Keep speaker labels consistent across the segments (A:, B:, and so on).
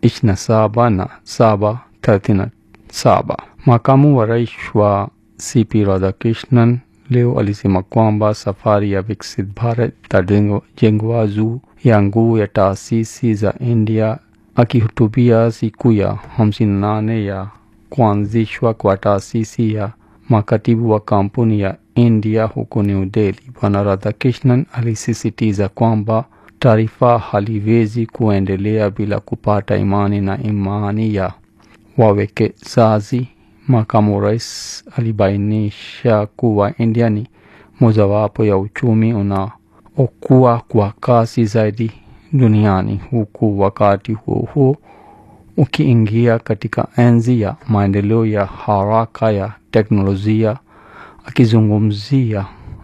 A: ishirini na saba na saba thelathini na saba. Makamu wa rais wa CP Radhakrishnan leo alisema kwamba safari ya Viksit Bharat itajengwa juu ya nguvu ya taasisi za India. Akihutubia siku ya hamsini na nane ya kuanzishwa kwa taasisi ya makatibu wa kampuni ya India huko New Delhi, Bwana Radhakrishnan alisisitiza kwamba taifa haliwezi kuendelea bila kupata imani na imani ya wawekezaji. Makamu rais alibainisha kuwa India ni mojawapo ya uchumi unaokua kwa kasi zaidi duniani huku wakati huo huo ukiingia katika enzi ya maendeleo ya haraka ya teknolojia. Akizungumzia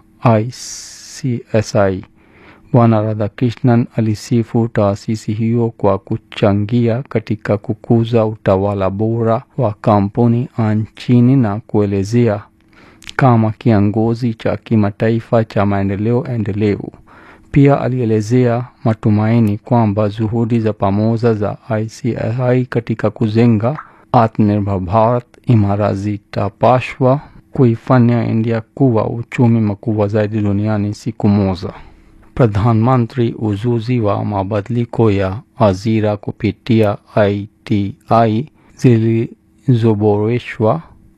A: ICSI, Bwana Radhakrishnan alisifu taasisi hiyo kwa kuchangia katika kukuza utawala bora wa kampuni nchini na kuelezea kama kiongozi cha kimataifa cha maendeleo endelevu. Pia alielezea matumaini kwamba juhudi za pamoja za ICSI katika kujenga Atmanirbhar Bharat imara zitapaswa kuifanya India kuwa uchumi mkubwa zaidi duniani siku moja. Pradhan Mantri ujuzi wa mabadiliko ya ajira kupitia ITI zilizoboreshwa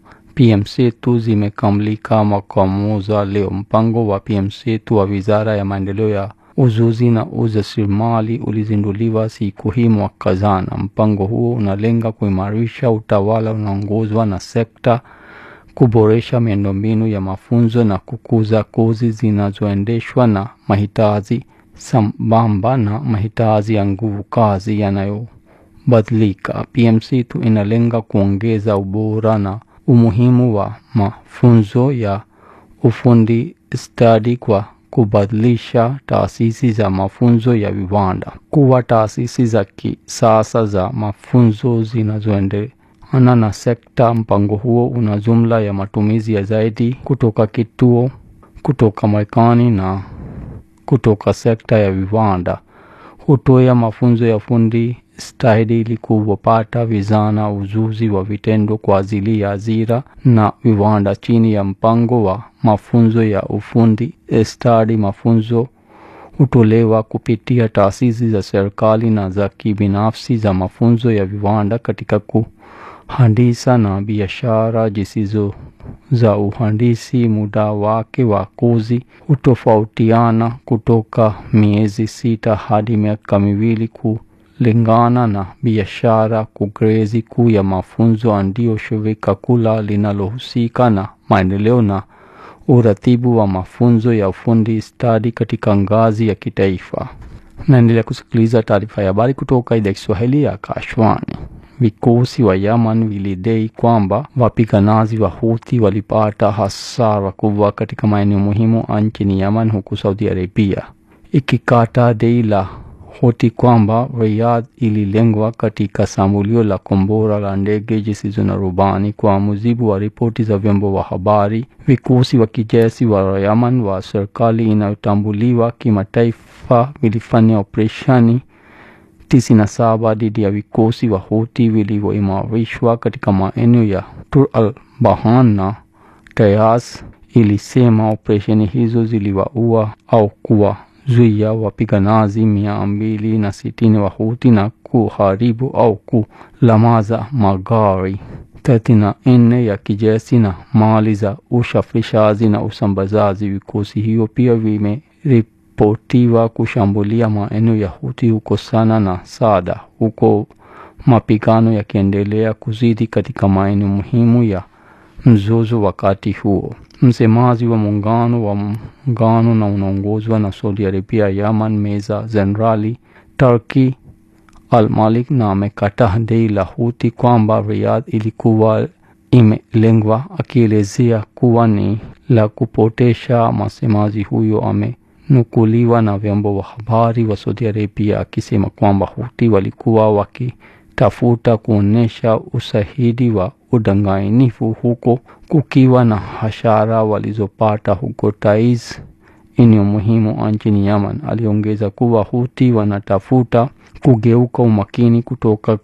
A: PM-Setu zimekamilika mwaka mmoja leo. Mpango wa PM-Setu wa Wizara ya Maendeleo ya Ujuzi na Ujasiriamali ulizinduliwa siku hii mwaka jana. Mpango huo unalenga kuimarisha utawala unaongozwa na sekta, kuboresha miundombinu ya mafunzo na kukuza kozi zinazoendeshwa na mahitaji sambamba na mahitaji ya nguvu kazi yanayobadilika. PM-Setu inalenga kuongeza ubora na umuhimu wa mafunzo ya ufundi stadi kwa kubadilisha taasisi za mafunzo ya viwanda kuwa taasisi za kisasa za mafunzo zinazoendana na sekta. Mpango huo una jumla ya matumizi ya zaidi kutoka kituo kutoka Marekani na kutoka sekta ya viwanda. Hutoa mafunzo ya fundi stadi ili kuwapata vijana ujuzi wa vitendo kwa ajili ya ajira na viwanda. Chini ya mpango wa mafunzo ya ufundi stadi, mafunzo hutolewa kupitia taasisi za serikali na za kibinafsi za mafunzo ya viwanda katika kuhandisa na biashara zisizo za uhandisi. Muda wake wa kozi hutofautiana kutoka miezi sita hadi miaka miwili kulingana na biashara. Kugrezi kuu ya mafunzo ndio shirika kula linalohusika na maendeleo na uratibu wa mafunzo ya ufundi stadi katika ngazi ya kitaifa. Naendelea kusikiliza taarifa ya habari kutoka idhaa ya Kiswahili ya Akashwani. Vikosi wa Yaman vilidai kwamba wapiganaji wa Houthi walipata hasara kubwa katika maeneo muhimu nchini Yaman, huku Saudi Arabia ikikata dai la Houthi kwamba Riyadh ililengwa katika shambulio la kombora la ndege zisizo na rubani. Kwa mujibu wa ripoti za vyombo vya habari, vikosi wa kijeshi wa Yaman wa serikali inayotambuliwa kimataifa vilifanya operesheni tisini na saba dhidi ya vikosi wa Houthi vilivyoimarishwa katika maeneo ya Tur al Bahan na Tayas. Ilisema operesheni hizo ziliwaua au kuwazuia wapiganaji mia mbili na sitini wa Houthi na kuharibu au kulamaza magari thelathini na nne ya kijeshi na mali za usafirishaji na usambazaji. Vikosi hiyo pia vimeripotiwa kushambulia maeneo ya Houthi huko Sana na Saada, huko mapigano yakiendelea kuzidi katika maeneo muhimu ya mzozo. Wakati huo msemaji wa muungano wa muungano na unaongozwa na Saudi Arabia Yaman, Meja Jenerali Turki Al-Malik na amekataa dai la Houthi kwamba Riyadh ilikuwa imelengwa, akielezea kuwa ni la kupotesha. Msemaji huyo amenukuliwa na vyombo vya habari wa Saudi Arabia akisema kwamba Houthi walikuwa wakitafuta kuonyesha ushahidi wa udanganyifu huko kukiwa na hasara walizopata huko Taiz, eneo muhimu nchini Yaman. Aliongeza kuwa Houthi wanatafuta kugeuka umakini kutoka